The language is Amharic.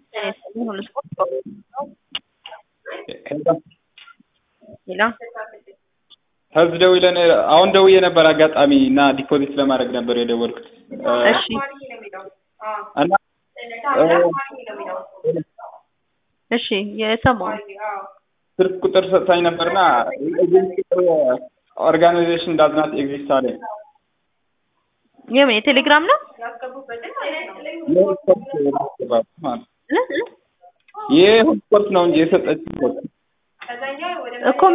ሁሉ ስፖርት ሌላ ህዝብ ደውዬ አሁን ደውዬ ነበር አጋጣሚ እና ዲፖዚት ለማድረግ ነበር የደወልኩት እሺ እና እሺ የሰማው ስልክ ቁጥር ሰጥታኝ ነበርና ኦርጋናይዜሽን ዳዝናት ኤግዚስት አለ የምን የቴሌግራም ነው ይህ ስፖርት ነው እንጂ የሰጠች እኮ